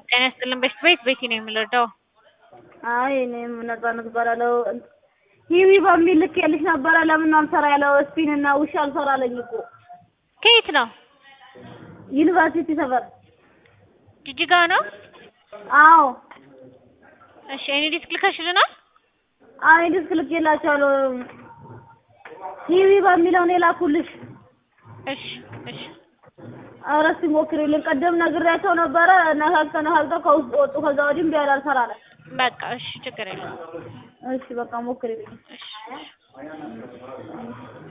ጤና ይስጥልን በሽት ቤት ቤቲ ነው የምንረዳው። አይ እኔም ነጻነት እባላለሁ። ሂዊ በሚል ልኬልሽ ነበረ። ለምን ነው አልሰራ ያለው? ስፒን እና ውሻ አልሰራ አለኝ እኮ ከየት ነው? ዩኒቨርሲቲ ሰፈር። ጅጅጋ ነው? አዎ እሺ እኔ ዲስክ ልከሽልናል? አይ ዲስክ ልኬላቸዋለሁ። ሂዊ በሚለው ነው የላኩልሽ። እሺ እሺ ኧረ እስኪ ሞክሪልኝ። ቀደም ነግሬያቸው ነበረ። ነካክተው ነካክተው ከውስጥ ወጡ። ከዛ ወዲህ እምቢ አለ አልሰራ አለ። በቃ እሺ ችግር የለም። እሺ በቃ ሞክሪልኝ። እሺ